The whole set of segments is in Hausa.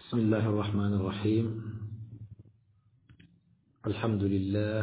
بسم الله الرحمن الرحيم الحمد لله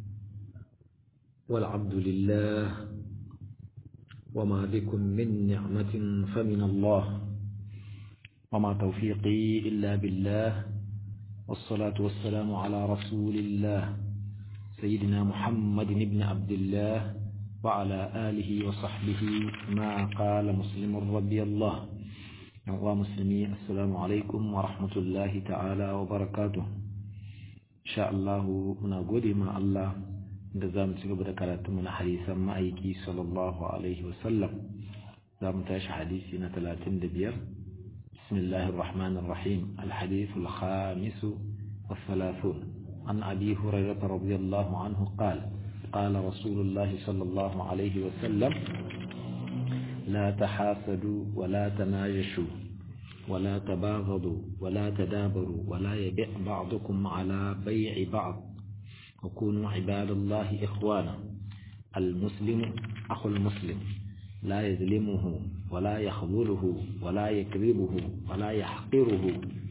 والعبد لله وما بكم من نعمة فمن الله وما توفيقي إلا بالله والصلاة والسلام على رسول الله سيدنا محمد بن عبد الله وعلى آله وصحبه ما قال مسلم رضي الله wa musulmi assalamu alaikum wa rahmatullahi ta'ala wa barakatuh insha Allah muna gode ma Allah da za mu ci gaba da karatu na hadisan ma'aiki sallallahu alaihi wa sallam za mu tashi hadisi na 35 bismillahir rahmanir rahim الحديث الخامس والثلاثون عن أبي هريرة رضي الله عنه قال قال رسول الله صلى الله عليه وسلم لا تحاسدوا ولا تناجشوا ولا تباغضوا ولا تدابروا ولا يبيع بعضكم على بيع بعض وكونوا عباد الله إخوانا المسلم أخو المسلم لا يظلمه ولا يخذله ولا يكذبه ولا يحقره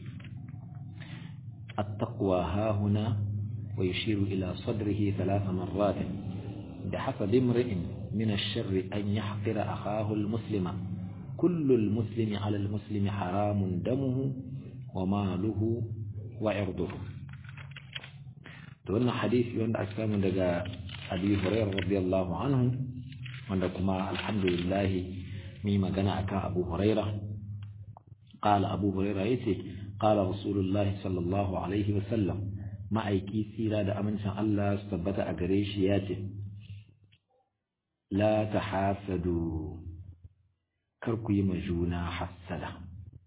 التقوى ها هنا ويشير إلى صدره ثلاث مرات بحسب امرئ من الشر أن يحقر أخاه المسلم كل المسلم على المسلم حرام دمه وماله وعرضه تقولنا حديث يوند أكسام دقاء أبي هريرة رضي الله عنه وندكما الحمد لله مما قنع أبو هريرة قال أبو هريرة يتي قال رسول الله صلى الله عليه وسلم ما أيكي سيرا دا أمن الله استبت أقريش ياتي la ta hasadu kar ku yi juna hassada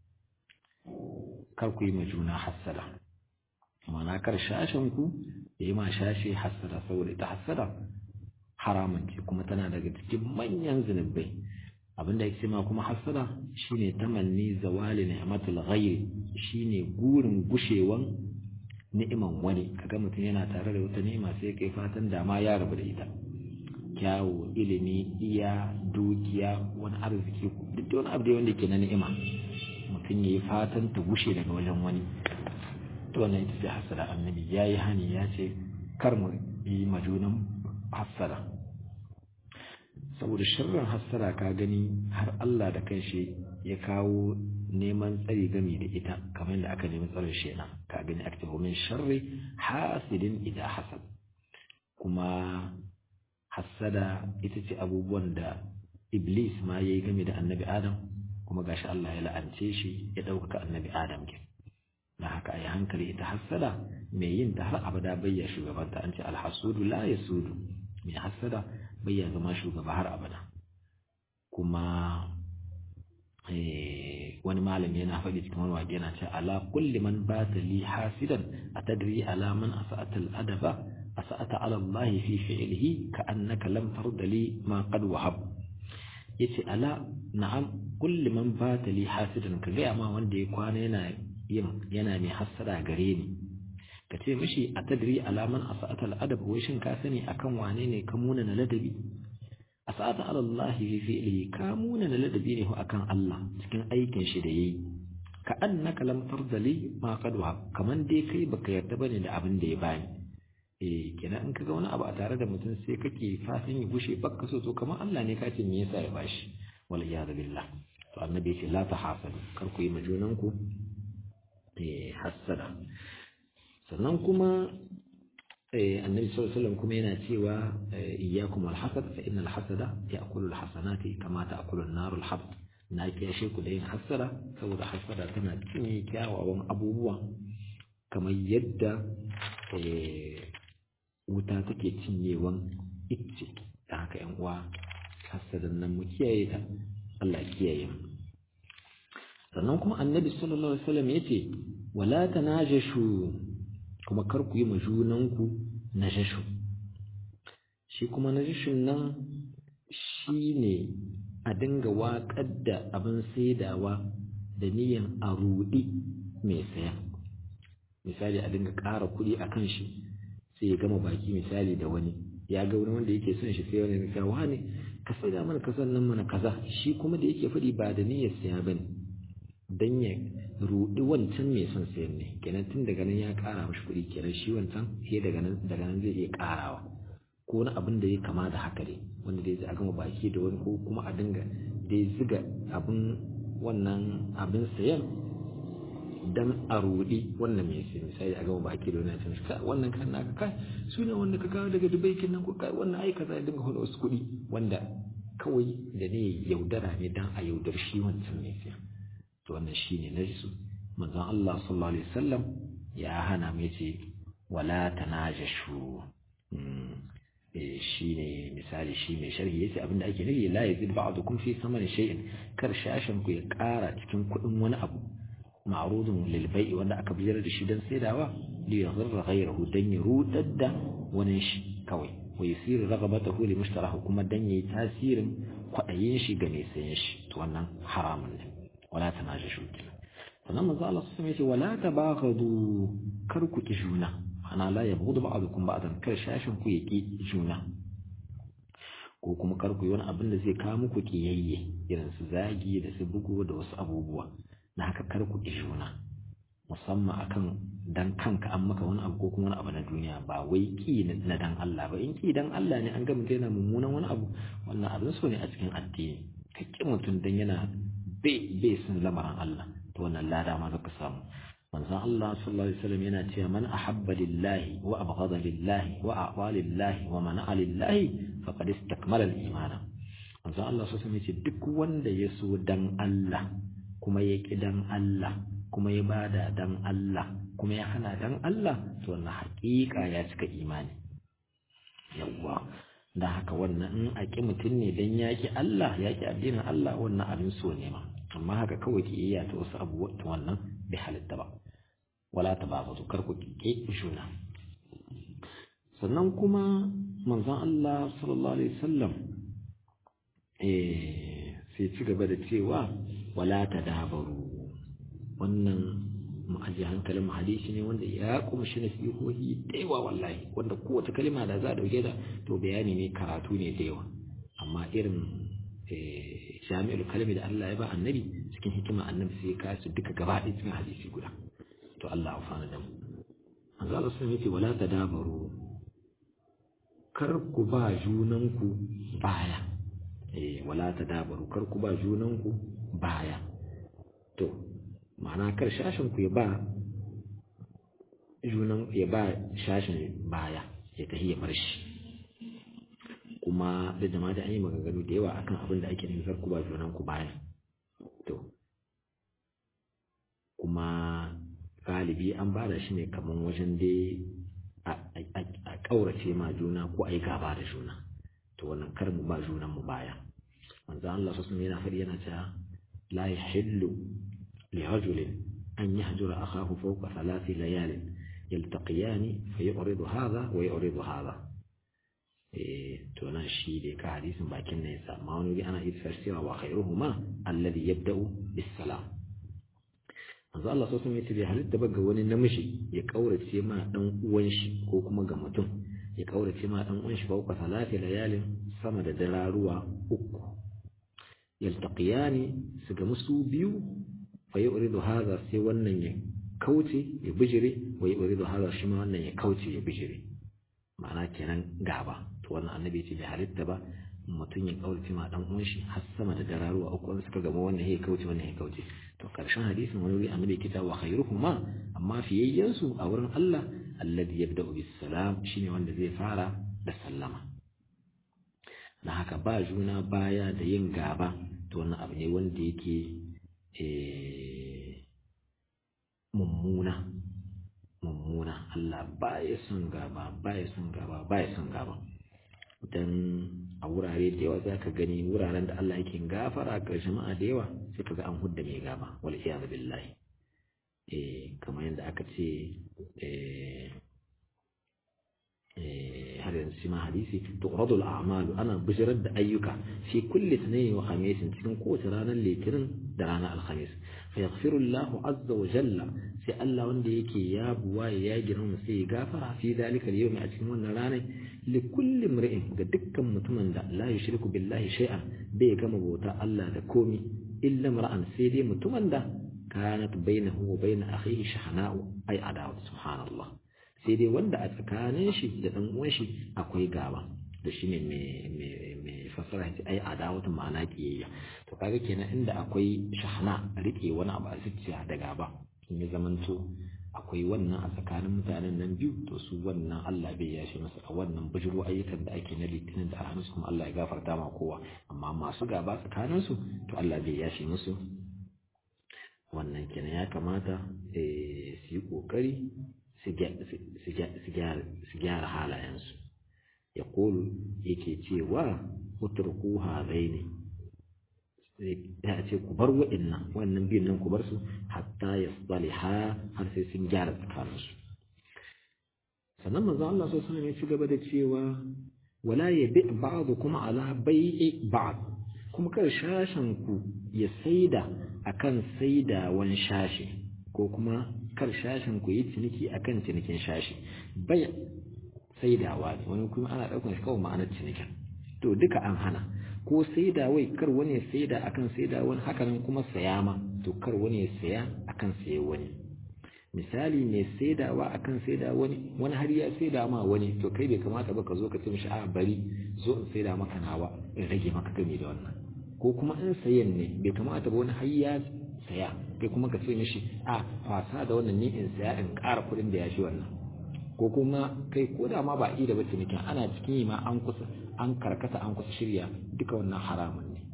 kar ku yi juna hassada mana kar shashenku ya yi ma shashe hassada saboda ita hassada haramun ce kuma tana daga cikin manyan zunubai abinda ya ma kuma hassada shine tamanni zawali ni'matul ghayri shine gurin gushewan ni'iman wani kaga mutum yana tare da wata ni'ima sai kai fatan dama ya rabu da ita kyawu ilimi iya dukiya wani arziki duk da wani abu da wanda ke na ni'ima mutum ya yi fatan ta gushe daga wajen wani to wannan ita ce hasada annabi ya yi hani ya ce kar mu yi majunan hasada saboda sharrin hasada ka gani har Allah da kanshi ya kawo neman tsari gami da ita kamar yadda aka nemi tsarin shi na ka gani aktibu min sharri hasidin idan hasad kuma hassada ita ce abubuwan da iblis ma ya yi game da annabi adam kuma gashi Allah ya la'ance shi ya ɗaukaka annabi adam ke na haka a yi hankali ita hassada mai yin ta har abada bayya shugabanta an ce alhasudu la ya sudu mai hassada bayya zama shugaba har abada kuma wani malami yana faɗi cikin wani waƙe yana ce ala kulli man bata li hasidan atadri ala man asa'atal adaba asa'ata ala Allah fi fi'lihi ka annaka lam tarda li ma qad wahab yace ala na'am kulli man bata li hasidan ka ga ma wanda ya kwana yana yin yana mai hasada gare ni ka ce mishi atadri ala man asa'ata al-adab wai shin ka sani akan wane ne ka muna na ladabi asa'ata ala Allah fi fi'lihi ka muna na ladabi ne akan Allah cikin aikin shi da yayi ka annaka lam tarda li ma qad wahab kaman dai kai baka yarda bane da abin da ya bani eh kenan in kaga wani abu a tare da mutum sai kake fatan ya gushe bakka so to kamar Allah ne ka ce me yasa ya bashi wal iyad billah to annabi ya ce la tahasadu kar ku yi majunan ku eh hasada sannan kuma eh annabi sallallahu alaihi wasallam kuma yana cewa iyyakum al hasad fa innal hasada ya'kulu al hasanati kama ta'kulu an-nar al hab na kiyashe ku da yin hasada saboda hasada tana cinye kyawawan abubuwa kamar yadda wuta take cinyewan icce da haka yan uwa hasadan nan mu kiyaye ta Allah ya kiyaye mu sannan kuma annabi sallallahu alaihi wasallam yace wala tanajashu kuma kar ku yi majunanku najashu shi kuma najashun nan shine a dinga waƙar da abin saidawa da niyan a ruɗi mai saya misali a dinga ƙara kuɗi a kan shi sai ya gama baki misali da wani ya ga wani wanda yake son shi sai wani ya wani ka sai da mana kasan nan mana kaza shi kuma da yake faɗi ba da niyyar siya bane dan ya rudi wancan mai son sayan ne kenan tun daga nan ya kara mashi kuɗi kenan shi wancan sai daga nan daga nan zai iya karawa ko wani abin da ya kama da haka ne wanda dai zai gama baki da wani ko kuma a dinga dai ziga abin wannan abin sayan dan a rudi wannan mai sai misali a gama baki da wani tun ka wannan kan naka kai su ne wanda ka kawo daga dubai kin nan ko kai wannan ai kaza ya dinga hada wasu kuɗi wanda kawai da ne yaudara ne dan a yaudar shi wancan mai sai to wannan shine najisu manzon Allah sallallahu alaihi wasallam ya hana mai ce wala tanajashu shi ne misali shi mai sharhi yace abinda ake nufi la yazid ba'dukum fi samani shay'in kar shashin ku ya ƙara cikin kuɗin wani abu ma'rudun lil bai'i wanda aka biyar da shi dan saidawa li yaghra ghayrahu dan ya rudar da wani shi kawai wa yasiru raghabatahu li mushtarahu kuma dan yayi tasirin kwaɗayin shi ga mai sayan shi to wannan haramun ne wala tanajashu sannan manzo Allah sallallahu alaihi wasallam yace wala tabaghadu kar ku ki juna ana la ya bugu ba'dukum ba'dan kar shashin ku yaki juna ko kuma kar ku yi wani abin da zai kawo muku kiyayye irin su zagi da su bugu da wasu abubuwa na haka kar ku ki juna musamman akan dan kanka an maka wani abu ko kuma wani abu na duniya ba wai ki na dan Allah ba in ki dan Allah ne an ga mutum yana mummunan wani abu wannan abin so ne a cikin addini ka ki mutum dan yana bai bai sun lamarin Allah to wannan lada ma zaka samu manzon Allah sallallahu alaihi wasallam yana cewa man ahabba lillahi wa abghada lillahi wa a'ta lillahi wa mana'a lillahi faqad istakmala al-iman manzon Allah sallallahu alaihi wasallam duk wanda ya so dan Allah kuma ya ki dan Allah kuma ya bada dan Allah kuma ya hana dan Allah to wannan haƙiƙa ya cika imani yawwa da haka wannan in a ƙi mutum ne dan ya ki Allah ya ki addinin Allah wannan abin so ne ma amma haka kawai ki iya ta wasu abubuwa wannan bai halitta ba wala ta ba su kar ku ke juna sannan kuma manzon Allah sallallahu alaihi wasallam eh sai ci gaba da cewa wala ta dabaru wannan mu aje hankalin hadisi ne wanda ya kumshi nasihohi da yawa wallahi wanda kowace kalma da za a dauke da to bayani ne karatu ne da yawa amma irin jami'ul kalmi da Allah ya ba annabi cikin hikima annabi sai ya kasu duka gaba ɗaya cikin hadisi guda to Allah afana da mu manzo Allah sun yace wala tadabaru kar ku ba junanku baya eh wala tadabaru kar ku ba junanku baya to ma'ana kar shashin ku ya ba junan ya ba shashin baya ya tahi ya bar shi kuma da jama'a da an yi maganganu da yawa akan abin da ake nufi ku ba junan ku baya to kuma galibi an ba da shi ne kamar wajen dai a ƙaurace ma juna ko a yi gaba da juna to wannan kar mu ba junan mu baya manzo Allah sallallahu yana faɗi yana cewa la yahillu li rajulin an yahjura akahu fawqa thalathi layalin yaltaqiyani fa yu'ridu hadha wa yu'ridu hadha eh to nan shi dai ka hadisin bakin ne yasa amma wani ana iya cewa wa khairuhuma alladhi yabda'u bis salam manzo Allah so sun yace bai halitta ba ga wani namiji ya kaurace ma dan uwan shi ko kuma ga mutum ya kaurace ma dan uwan shi fa uku salati layalin sama da dararuwa uku yaltaqiyani su ga musu biyu fa yuridu hadha sai wannan ya kauce ya bijire wa yuridu hadha shi ma wannan ya kauce ya bijire ma'ana kenan gaba to wannan annabi ya ce bai halitta ba mutum ya kaurace ma dan uwan shi har sama da dararuwa uku wanda suka gama wannan ya kauce wannan ya kauce to karshen hadisin wani wuri annabi kita wa khairuhuma amma fiyayyen su a wurin Allah alladhi yabda'u bis salam shine wanda zai fara da sallama na haka ba juna baya da yin gaba to wannan abu ne wanda yake mummuna mummuna Allah ba ya son gaba ba ya son gaba ba ya son gaba dan a wurare da yawa za ka gani wuraren da Allah yake gafara ga jama'a da yawa sai ka ga an hudda mai gaba wal iyadu billahi eh kamar yadda aka ce eh har yanzu shi ma hadisi tuqradu al-a'malu ana bijirar da ayyuka fi kulli sunayn wa khamis cikin kowace ranar litinin da ranar alhamis fa yaghfiru Allah azza wa jalla sai Allah wanda yake ya buwa ya girma sai ya gafara fi dalika al-yawmi a cikin wannan ranar li kulli imri'in ga dukkan mutumin da la yushriku billahi shay'an bai gama bauta Allah da komi illa mar'an sai dai mutumin da kanat bainahu wa bain akhihi shahna'u ay adawat subhanallah sai dai wanda a tsakanin shi da dan uwan shi akwai gaba da shi ne mai fassara shi ai adawatu ma'ana kiyayya to kaga kenan inda akwai shahna rike wani abu a zuciya da gaba in ya zamanto akwai wannan a tsakanin mutanen nan biyu to su wannan Allah bai yashe masa a wannan bujiro ayyukan da ake na litinin da alhamis kuma Allah ya gafarta ma kowa amma masu gaba tsakanin su to Allah bai yashe musu wannan kenan ya kamata su yi kokari su gyara halayensu ya kolu yake cewa utruku hadaini ya ce ku bar wa'annan wannan biyun nan ku bar su hatta ya ha har sai sun gyara tsakaninsu sannan manzo Allah sallallahu alaihi ya ci gaba da cewa wala yabi ba'dukum ala bai'i ba'd kuma kar shashin ku ya saida akan saidawan shashi ko kuma kar shashin ku yi ciniki akan cinikin shashi bai saidawa ne wani kuma ana ɗaukar shi kawai ma'anar cinikin to duka an hana ko saida wai kar wani ya saida akan saida wani haka nan kuma saya ma to kar wani ya saya akan saye wani misali mai saidawa akan saida wani wani har ya saida ma wani to kai bai kamata ba ka zo ka ce mishi a bari zo in saida maka nawa in rage maka gami da wannan ko kuma in sayan ne bai kamata ba wani har ya saya kai kuma ka ce mishi a fasa da wannan ni in saya in ƙara kuɗin da ya shi wannan ko kuma kai ko da ma ba yi da bace nikin ana cikin yi ma an kusa an karkata an kusa shirya duka wannan haramun ne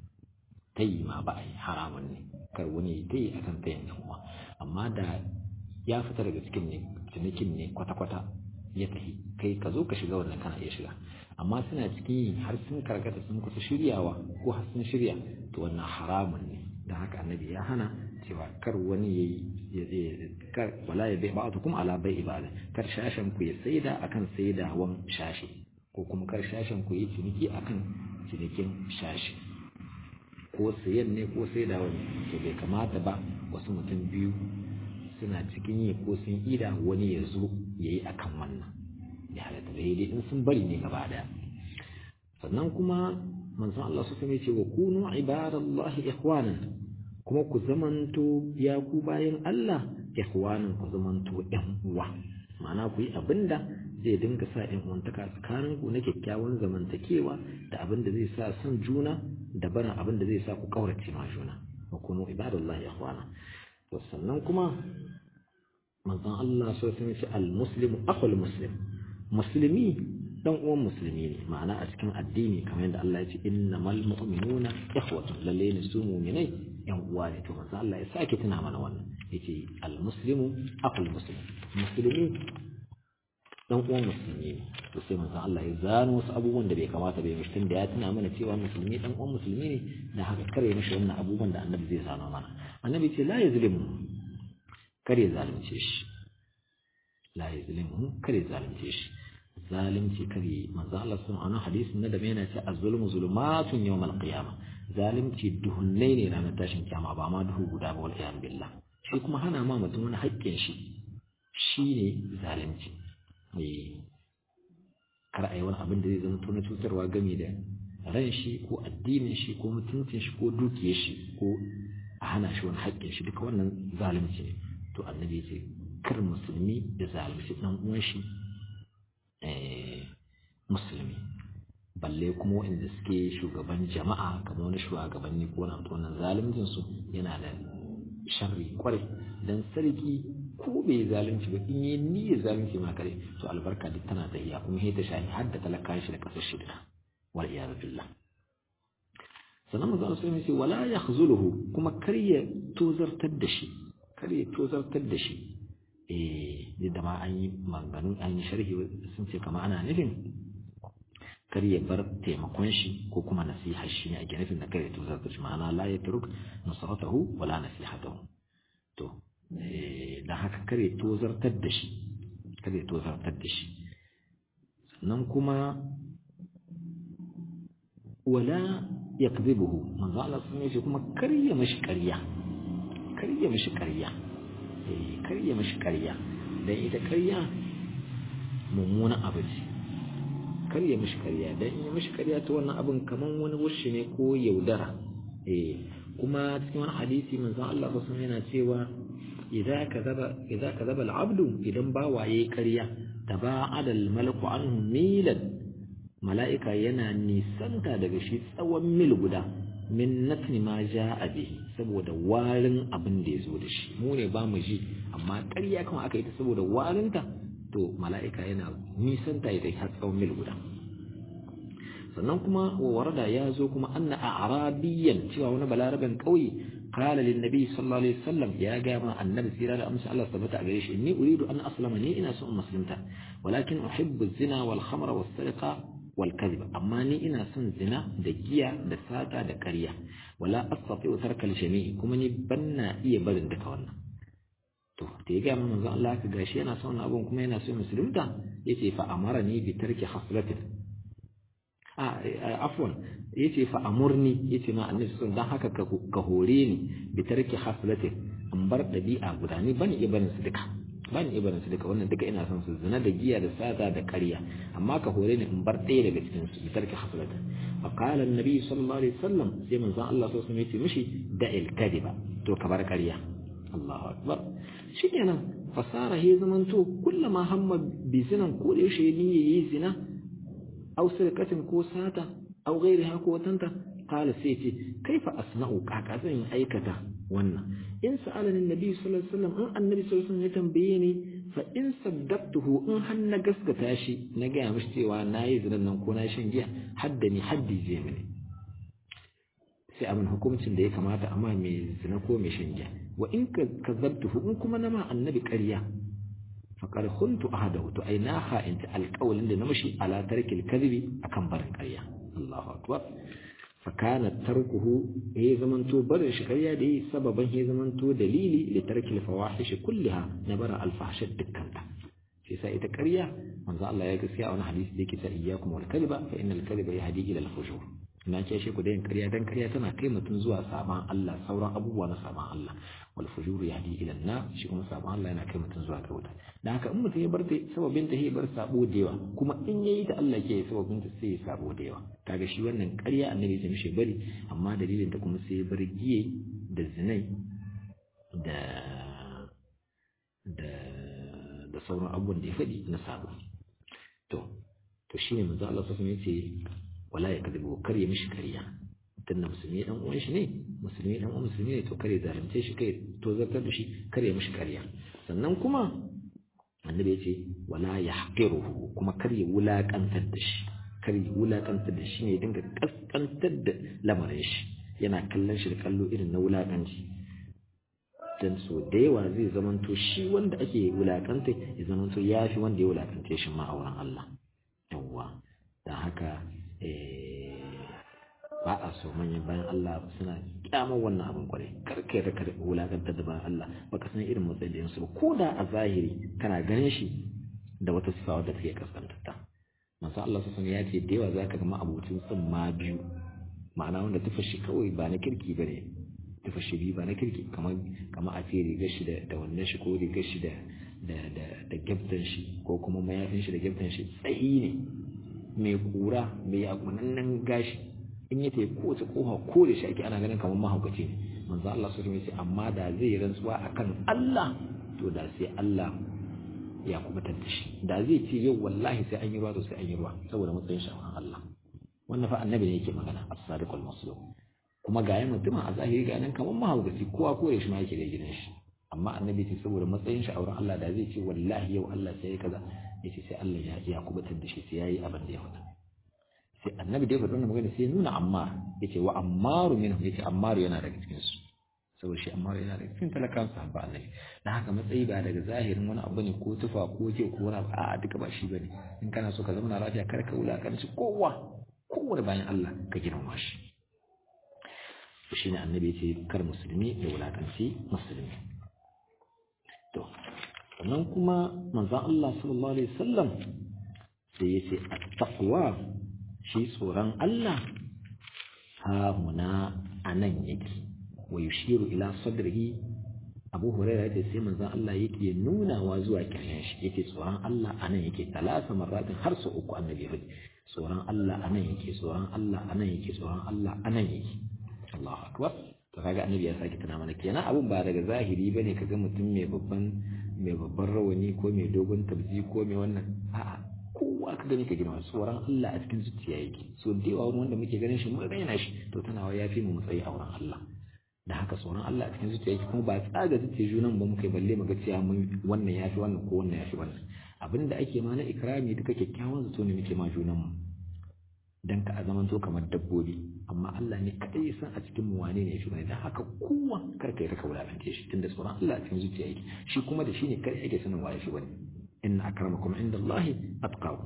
ta yi ma ba a yi haramun ne kar wani ta yi akan ta yin uwa amma da ya fita daga cikin ne cinikin ne kwata-kwata ya tafi kai ka zo ka shiga wannan kana iya shiga amma suna cikin yi har sun karkata sun kusa shiryawa ko har sun shirya to wannan haramun ne da haka annabi ya hana cewa kar wani ya yi kar wala ya bai ba'atu kuma ala bai ibada kar shashen ku ya saida akan saidawan shashi ko kuma kar shashen ku yi ciniki akan cinikin shashi ko sayan ne ko saidawan to bai kamata ba wasu mutum biyu suna cikin yi ko sun ida wani ya zo ya yi akan wannan ya halatta da dai in sun bari ne gaba daya sannan kuma manzon Allah su sami ce wa kunu ibadallahi ikhwanan kuma ku zamanto ya ku bayan Allah ikhwanan ku zamanto ƴan uwa ma'ana ku yi abinda zai dinga sa ƴan uwantaka tsakanin ku na kyakkyawan zamantakewa da abin da zai sa son juna da barin abin da zai sa ku kaurace ma juna wa kunu ibadallahi ikhwana to sannan kuma manzon Allah so sun ce al-muslimu akhul muslim musulmi dan uwan musulmi ne ma'ana a cikin addini kamar yadda Allah ya ce innamal mu'minuna ikhwatun lalle ne su mu'minai yan uwa ne to manzo Allah ya sake tuna mana wannan yace al muslimu aqul muslim musulmi dan uwan musulmi ne to sai manzo Allah ya zano wasu abubuwan da bai kamata bai mishi da ya tuna mana cewa musulmi dan uwan musulmi ne da haka kare mishi wannan abubuwan da annabi zai zano mana annabi ce la yazlimu kare zalunce shi la yazlimu kare zalunce shi zalunci kare manzo Allah sun ana hadisin na da mai yana ce az-zulmu zulumatun yawm al-qiyamah zalunci duhunnai ne ranar tashin kiyama ba ma duhu guda ba wal iyad billah shi kuma hana ma mutum wani haƙƙin shi shine zalunci eh kar a yi wani abin da zai zama to na cutarwa game da ran shi ko addinin shi ko mutuncin shi ko dukiyar shi ko a hana shi wani haƙƙin shi duka wannan zalunci ne to annabi ya ce kar musulmi ya zalunci dan uwan shi musulmi balle kuma waɗanda suke shugaban jama'a kamar wani shugabanni ko na wannan zaluncin su yana da sharri kwarai dan sarki ko bai zalunci ba in yi niyyar zalunci ma kare to albarka duk tana tsayiya kuma sai ta shahi har da talaka shi da kasar shi duka wal iyad billah sannan manzo Allah sai ce wala yakhzuluhu kuma kar ya tozartar da shi kar ya tozartar da shi eh da ma an yi maganganu an yi sharhi sun ce kama ana nufin kar ya bar taimakon shi ko kuma nasiha shi ne ake nufin da kar ya tozar da shi ma'ana la ya turuk nasaratahu wala nasihatahu to dan haka kar ya tozartar da shi kar ya tozartar da shi sannan kuma wala yakdhibuhu manzo Allah sun ce kuma kar ya mishi ƙarya kar ya mishi ƙarya karya mashi karya dan ita karya mummunan abu ce karya mashi karya dan in mashi karya ta wannan abin kaman wani wushi ne ko yaudara eh kuma cikin wani hadisi manzon Allah sallallahu alaihi yana cewa idza kadaba idza kadaba al-abdu idan bawa yayi ƙarya taba'ada al-malaku anhu milan mala'ika yana nisanta daga shi tsawon mil guda min natni ma ja'a bihi saboda warin abin da ya zo da shi mu ne ba mu ji amma ƙarya kuma aka yi ta saboda warinta to mala'ika yana nisanta da har tsawon mil guda sannan kuma wa warada ya zo kuma anna a'rabiyan cewa wani balaraben kauye qala lin nabi sallallahu alaihi wasallam ya ga ma annabi sira da amsa Allah tabbata a gare shi inni uridu an aslama ni ina so in musulunta walakin uhibbu zina wal khamra was sariqa wal kadhib amma ni ina son zina da giya da sata da ƙarya wala astati'u tarka al jami'i kuma ni banna iya barin duka wannan to da ya ga manzo Allah ka gashi yana son abun kuma yana so musulunta yace fa amarani bi tarki haslatin afwan yace fa amurni yace ma annabi sun dan haka ka hore ni bi tarki haslati in bar dabi'a guda ni bani ibarin su duka bani ibarin su duka wannan duka ina son su zina da giya da sata da ƙarya amma ka hore ni in bar ɗaya daga cikin su bi tarki haslati fa qala annabi sallallahu alaihi wasallam sai manzon Allah sallallahu alaihi wasallam yace mishi da'il kadiba to ka bar ƙarya Allahu akbar shikenan fasara he zamanto kullama hamma bi zinan ko da yaushe ni yayi zina أو سرقة كو ساتة أو غيرها كو تنتا قال سيتي كيف أصنع كاكازين أيكتا وانا إن سألني النبي صلى الله عليه وسلم أن النبي صلى الله عليه وسلم يتنبيني فإن صدقته إن هن قسكتاشي نجا مشتي وانا يزن نكون شنجيا حدني حدي زيمني sai abin hukuncin da ya kamata amma mai zina ko mai shanja wa in kazzabtuhu in kuma nama annabi ƙarya faƙar huntu ahadahu to ai na ha'inta alƙawalin da na mashi ala tarkil kadhibi akan barin ƙarya Allahu akbar fa kana tarkuhu ya zamanto barin shi ƙarya da yi sababan ya zamanto dalili li tarkil fawahish kulliha na bara alfahshat dukkanta shi sa ita ƙarya manzo Allah ya gaskiya a wani hadisi da yake ta iyyakum wal kadhiba fa innal kadhiba yahdi ila al fujur na ce shi ku da yin ƙarya dan ƙarya tana kai mutum zuwa saban Allah sauran abubuwa na saban Allah wal fujuru yahdi ila na shi kuma saban Allah yana kai mutum zuwa ga wuta dan haka in mutum ya bar ta sababin ta ya bar sabo da yawa kuma in yayi ta Allah ke sababin ta sai ya sabo da yawa kaga shi wannan ƙarya annabi ya mishi bari amma dalilin ta kuma sai ya bar giye da zinai da da da sauran abubuwan da ya faɗi na sabo to to shine manzo Allah sallallahu alaihi wasallam yace wala ya kadibu kar ya mishi kariya tunda musulmi dan uwan shi ne musulmi dan uwan musulmi ne to kare zalunce shi kai to zartar da shi kar ya mishi kariya sannan kuma annabi yace wala yahqiruhu kuma kar ya wulakantar da shi kar ya wulakantar da shi ne dinga kaskantar da lamarin shi yana kallon shi da kallo irin na wulakanci dan so da yawa zai zamanto shi wanda ake wulakanta ya zamanto yafi wanda ya wulakante shi ma a wurin Allah yawwa dan haka ba a so manyan bayan Allah suna kyamar wannan abin kwarai karka ya raka wulakantar da bayan Allah baka san irin matsayin su ba ko da a zahiri kana ganin shi da wata sifa wadda take kaskantarta masu Allah sun ya ce da yawa zaka ga ma'abucin sun ma biyu ma'ana wanda tufa shi kawai ba na kirki bane tufa shi biyu ba na kirki kamar kamar a ce rigar shi da wannan shi ko rigar shi da da da da gyaftan shi ko kuma mayafin shi da gyaftan shi tsayi ne mai kura mai yakunannen gashi in ya tafi kowace kofa ko da shi ake ana ganin kamar mahaukaci ne manzo Allah sun ce amma da zai rantsuwa akan Allah to da sai Allah ya kubutar da shi da zai ce yau wallahi sai an yi ruwa to sai an yi ruwa saboda matsayin shi Allah wannan fa annabi ne yake magana as-sadiq al-masluq kuma ga yayin mutumin a zahiri ga nan kamar mahaukaci kowa ko shi ma yake da gidan shi amma annabi ce saboda matsayin shi a wurin Allah da zai ce wallahi yau Allah sai kaza yace sai Allah ya ya kubutar da shi sai yayi abin da ya faɗa sai annabi da ya faɗa wannan magana sai nuna ammar yace wa ammaru minhum yace ammaru yana daga cikin su saboda shi ammaru yana daga cikin talakan sahaba annabi dan haka matsayi ba daga zahirin wani abu ne ko tufa ko ke ko wani abu a'a duka ba shi bane in kana so ka zama lafiya kar ka wulakanci kowa kowane bayan Allah ka girmama shi shine annabi yace kar musulmi ya wulakanci musulmi to sannan kuma manzon Allah sallallahu alaihi wasallam sai yace at-taqwa shi tsoron Allah ha muna anan yake wa yushiru ila sadrihi Abu Hurairah yace sai manzon Allah yake nunawa zuwa kiryan shi yake tsoron Allah anan yake talasa marratin har sau uku annabi ya tsoron Allah anan yake tsoron Allah anan yake tsoron Allah anan yake Allahu akbar to kaga annabi ya sake tana mana kenan abun ba daga zahiri bane kaga mutum mai babban mai babban rawani ko mai dogon tabzi ko mai wannan a'a kowa ka gani ka girma tsoron Allah a cikin zuciya yake so da yawa wanda muke ganin shi mun raina shi to tana wa yafi mu matsayi a wurin Allah da haka tsoron Allah a cikin zuciya yake kuma ba tsaga zuciya junan ba muka balle mu ga cewa mun wannan yafi wannan ko wannan yafi wannan abinda ake ma na ikrami duka kyakkyawan zato ne muke ma junan mu dan ka zaman to kamar dabbobi amma Allah ne kadai ya san a cikin mu wane ne shi ne dan haka kowa kar kai raka wulakance shi tunda tsoron Allah a cikin zuciya yake shi kuma da shi ne kai ake sanin waye shi wani inna akramakum indallahi atqakum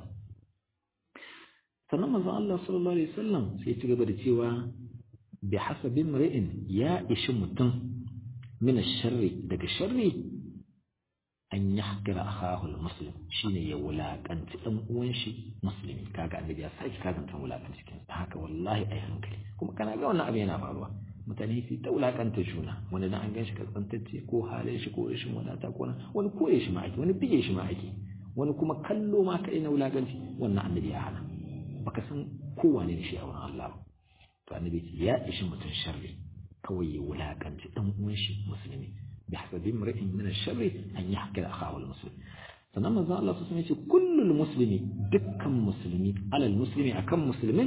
sannan manzon Allah sallallahu alaihi wasallam sai ya ci gaba da cewa bi hasabi imri'in ya ishi mutum min sharri daga sharri an yahkira akahu almuslim shine ya wulakanci dan uwan shi musulmi kaga annabi ya saki kazanta wulakanci cikin haka wallahi ai hankali kuma kana ga wannan abin yana faruwa mutane su ta wulakanta juna wani dan an gan shi kaskantacce ko halin shi ko rashin wadata ko wani koye shi ma ake wani bige shi ma ake wani kuma kallo ma kai na wulakanci wannan annabi ya hana baka san kowane ne shi a wurin Allah ba to annabi ya ishi mutum sharri kawai ya wulakanci dan uwan shi musulmi bi hasabi imri'in min ash-sharri an yahkira akhahu al-muslim sannan manzo Allah sun ce kullul muslimi dukkan musulmi alal muslimi akan musulmin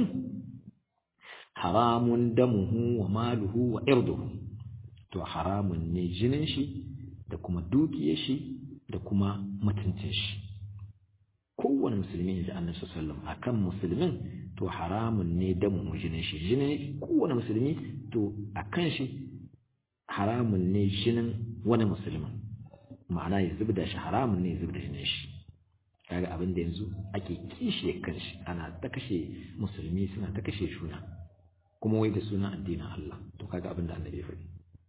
haramun damuhu wa maluhu wa irduhu to haramun ne jinin shi da kuma dukiyar shi da kuma mutuncin shi kowane musulmi da annabi sallallahu alaihi akan musulmin to haramun ne damu jinin shi jinin kowane musulmi to akan shi haramun ne jinin wani musulmin ma'ana ya zubda shi haramun ne ya zubda jinin shi kaga abin da yanzu ake kishe kanshi ana ta kashe musulmi suna ta kashe juna kuma wai da suna addinin Allah to kaga abin da annabi ya faɗi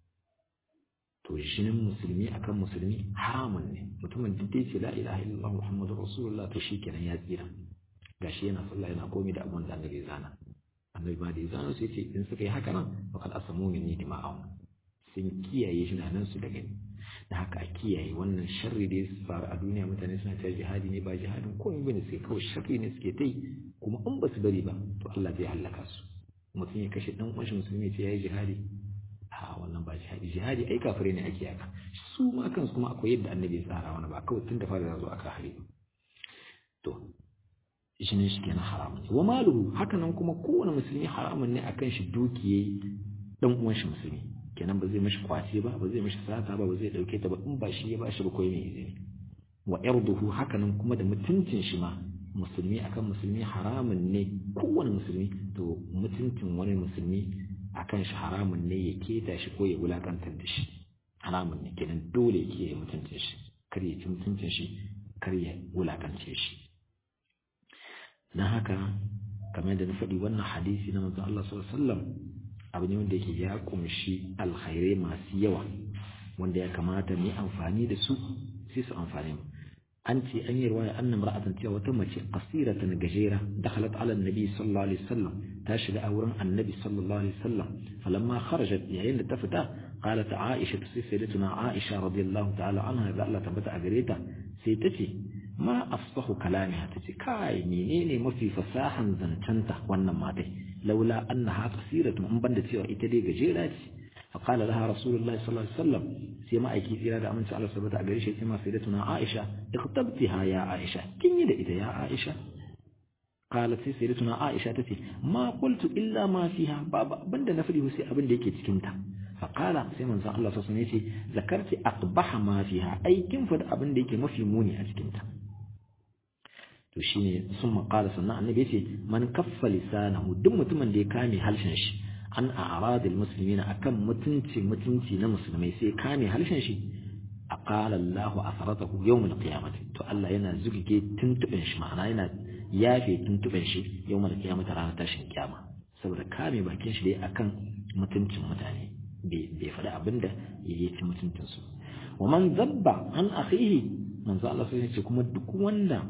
to jinin musulmi akan musulmi haramun ne mutumin duk da yake la ilaha illallah muhammadu rasulullah to shikenan ya tsira gashi yana sallah yana komai da abin da annabi ya zana annabi ma da ya zana su yace in suka yi haka nan faqad asamu minni dima'ahum sun kiyaye shi nan su daga ni da haka a kiyaye wannan sharri da ya faru a duniya mutane suna cewa jihadi ne ba jihadin komai bane sai kawai sharri ne suke ta yi kuma in ba su bari ba to Allah zai halaka su mutum ya kashe dan uwan musulmi ya ce yayi jihadi a wannan ba jihadi jihadi ai kafirai ne ake yaka su ma kansu kuma akwai yadda annabi ya tsara wani ba kawai tun da fara zo aka hari to shi ne shi kenan haramun wa maluhu haka nan kuma kowane musulmi haramun ne akan shi dukiye dan uwan shi musulmi kenan ba zai mashi kwace ba ba zai mashi sata ba ba zai dauke ta ba in ba shi ya bashi ba koyi mai izini wa irduhu haka nan kuma da mutuncin shi ma musulmi akan musulmi haramun ne kowane musulmi to mutuncin wani musulmi akan shi haramun ne ya keta shi ko ya wulakantar da shi haramun ne kenan dole ke mutuncin shi kar ya ci mutuncin shi kar ya wulakance shi dan haka kamar da na faɗi wannan hadisi na manzon Allah sallallahu alaihi wasallam abu ne wanda yake ya kumshi alkhairai masu yawa wanda ya kamata mu yi amfani da su sai su amfane mu an ce an yi ruwaya annan ra'atan cewa wata mace qasiratan gajera dakhalat ala annabi sallallahu alaihi wasallam ta shiga a wurin annabi sallallahu alaihi wasallam falamma kharajat yayin da ta fita qalat aisha sai sayyidatuna aisha radiyallahu ta'ala anha da Allah tabbata a gare ta sai ta ce ma afsahu kalamiha ta ce kai menene mafi fasahan zancanta wannan matai laula annaha qasiratun in banda cewa ita dai gajera ce فقال لها رسول الله صلى الله عليه وسلم سيما أيكي إرادة أمن سأل سبت أقريشة سيما سيدتنا عائشة اختبتها يا عائشة كن يدى إذا يا عائشة قالت سيدتنا عائشة تتي ما قلت إلا ما فيها بابا بند نفره سي أبن ديكي تكنتا فقال سيما صلى الله عليه وسلم ذكرت أقبح ما فيها أي كم فد أبن ديكي ما في موني أتكنتا to shine sun maƙala sannan annabi yace man kaffa lisanahu duk mutumin da ya kame halshen shi an a'radil muslimina akan mutunci mutunci na musulmai sai kame halshen shi aqala Allah asratahu yawm al-qiyamah to Allah yana zugige tuntuben shi ma'ana yana yafe tuntuben shi yawm al-qiyamah ranar tashin kiyama saboda kame bakin shi dai akan mutuncin mutane bai faɗi abinda ya ci mutuncin su wa man zabba an akhihi manzo Allah sai ce kuma duk wanda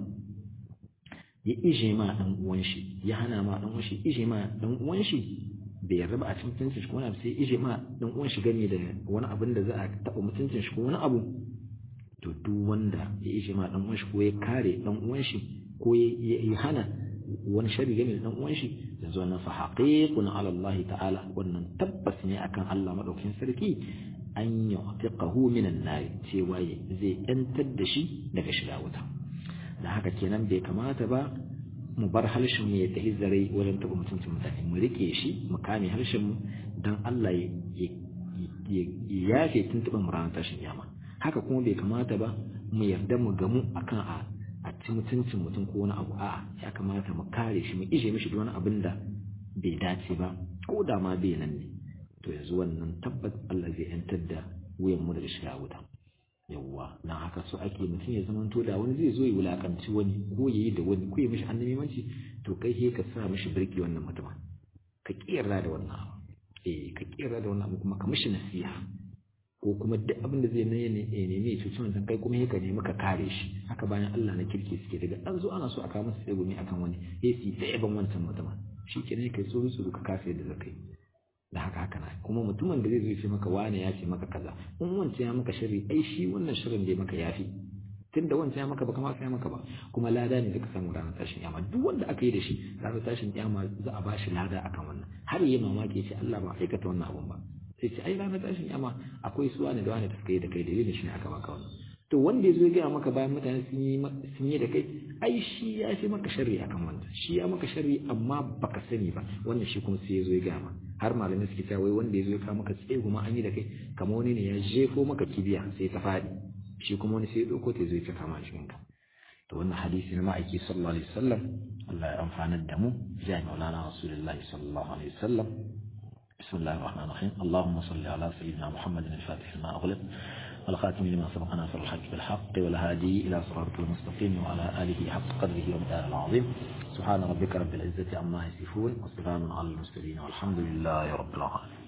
ya ije ma dan uwan shi ya hana ma dan uwan shi ije ma dan uwan shi bai yarda ba a cikin mutuncin shi ko wani abu sai ije ma dan uwan shi gani da wani abin da za a taɓa mutuncin shi ko wani abu to duk wanda ya ije ma dan uwan shi ko ya kare dan uwan shi ko ya hana wani shari game da dan uwan shi yanzu wannan fa haqiqun ala Allah ta'ala wannan tabbas ne akan Allah madaukakin sarki an yu'tiqahu minan nar cewa zai yantar da shi daga shiga wuta da haka kenan bai kamata ba mu bar harshen mu ya tafi zare wajen taɓa mutuncin mutane mu rike shi mu kame harshen mu dan Allah ya yafe tuntuɓin mu ranar tashin yama haka kuma bai kamata ba mu yarda mu gamu akan a a ci mutuncin mutum ko wani abu a'a ya kamata mu kare shi mu ije mishi wani abin da bai dace ba ko da ma bai nan ne to yanzu wannan tabbas Allah zai yantar da wuyan mu daga shiga wuta yawwa dan haka so ake mutum ya zama to da wani zai zo ya wulakanci wani ko ya yi da wani ko ya mishi annabimanci to kai he ka sa mishi birki wannan mutumin ka kiyarra da wannan abu eh ka kiyarra da wannan abu kuma ka mishi nasiha ko kuma duk abin da zai ne ne nemi ya cuci wancan kai kuma he ka nemi ka kare shi haka bayan Allah na kirki suke daga an zo ana so a kawo masa tsegumi akan wani he su ta yaban wancan mutumin shi kenan kai so su ka kasa yadda zakai da haka haka na kuma mutumin da zai zo ce maka wane ya ce maka kaza in wancan ya maka sharri ai shi wannan sharrin da ya maka yafi tunda wancan ya maka ba kamar ya maka ba kuma lada ne da ka samu ranar tashin yama duk wanda aka yi da shi ranar tashin yama za a bashi lada akan wannan har yi mamaki ya ce Allah ba aikata wannan abun ba sai ce ai ranar tashin yama akwai suwa ne da wani da suka yi da kai dalilin shi ne aka baka wannan to wanda ya zo ya gaya maka bayan mutane sun yi sun yi da kai ai shi ya fi maka sharri akan wanda shi ya maka sharri amma baka sani ba wannan shi kuma sai ya zo ya gaya ma har malamai suke cewa wai wanda ya zo ya kawo maka tsaye kuma an yi da kai kamar wani ne ya jefo maka kibiya sai ta faɗi shi kuma wani sai ya ɗauko ta zo ya cika ma cikin ka to wannan hadisi na ma'aiki sallallahu alaihi wasallam Allah ya amfanar da mu ya maulana rasulullahi sallallahu alaihi wasallam بسم الله الرحمن الرحيم اللهم صل على سيدنا محمد الفاتح لما أغلق والخاتم لما سبق ناصر الحق بالحق والهادي إلى صراط المستقيم وعلى آله حق قدره ومثال العظيم سبحان ربك رب العزة عما يصفون وسلام على المرسلين والحمد لله رب العالمين